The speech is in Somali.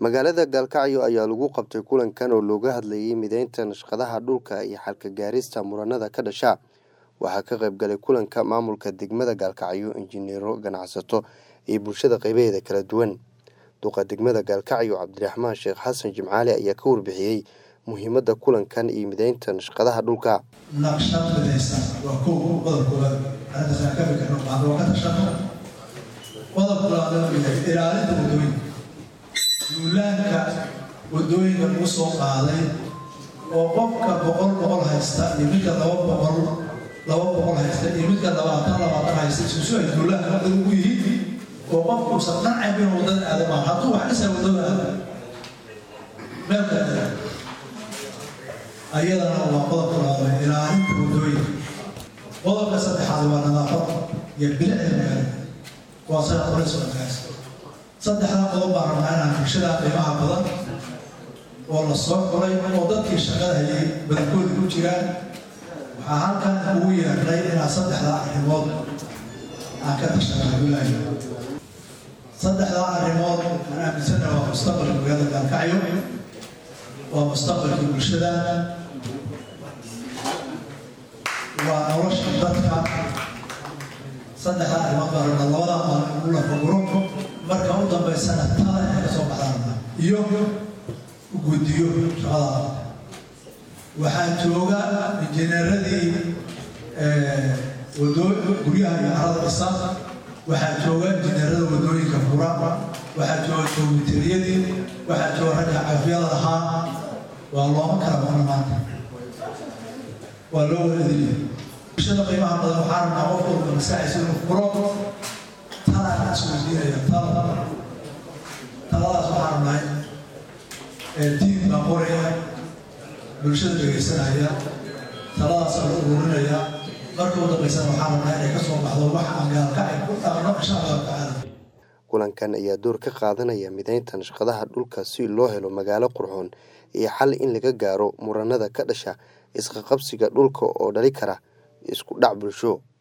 magaalada gaalkacyo ayaa lagu qabtay kulankan oo looga hadlayay mideynta nashqadaha dhulka iyo xalka gaarista muranada ka dhasha waxaa ka qayb galay kulanka maamulka degmada gaalkacyo injineero ganacsato iyo bulshada qaybaheeda kala duwan duqa degmada gaalkacyo cabdiraxmaan sheekh xasan jimcaali ayaa ka warbixiyey muhiimadda kulankan iyo mideynta nashqadaha dhulka naqshad midaysan waa kow qodobkooda arrintaas aan ka fikirno bacda waa ka tashano qodobka labaad wuxuu yahay ilaalinta waddooyinka duulaanka waddooyinka lagu soo qaaday oo qofka boqol boqol haysta iyo midka laba boqol laba boqol haysta iyo midka labaatan labaatan haysta isusu ay duulaanka wada ugu yihiin oo qofku uusan dhancayb inuu waddada aada maa hadduu wax dhisa waddada aada meel kale ayadana waa qodobka labaad ilaalinta waddooyinka qodobka saddexaad waa nadaafad iyo bilicda magaalada waa sida qorays magaas saddexdaa qodob baan rabnaa inaan bulshada qiimaha badan oo la soo qoray oo dadkii shaqada hayay badankooda ku jiraan waxaa halkan ugu yeernay inaan saddexdaa arrimood aan ka tashanaa bilaahi saddexdaa arrimood aan aaminsana waa mustaqbalka magaalada gaalkacyo waa mustaqbalka bulshada waa nolosha dadka saddexdaa arrimood baa rabnaa labadaa maalin ugu lafaguro marka u dambaysana tada inay kasoo baxdaan iyo guddiyo shaqada waxaa jooga injineeradii guryaha iyo carada dhisa waxaa jooga injineerada wadooyinka fura waxaa jooga joogitariyadii waxaa jooga ragga cafiyada lahaa waa looma kala maqna maanta waa loo wada ediliya bulshada qiimaha badan waxaa rabnaa qof walba maskaxaysa inuu furo talaan isweydiinaya tala taladaas waxaa rabnaa diin baa qoraya bulshada dhegaysanaya taladaas la ururinaya marka u dambaysana waxaa rabnaa inay kasoo baxdo wax aan gaalkacay ku dhaqno insha allahu tacaala kulankan ayaa door ka qaadanaya mideynta nashqadaha dhulka si loo helo magaalo qurxoon iyo xal in laga gaaro muranada ka dhasha isqaqabsiga dhulka oo dhali kara isku dhac bulsho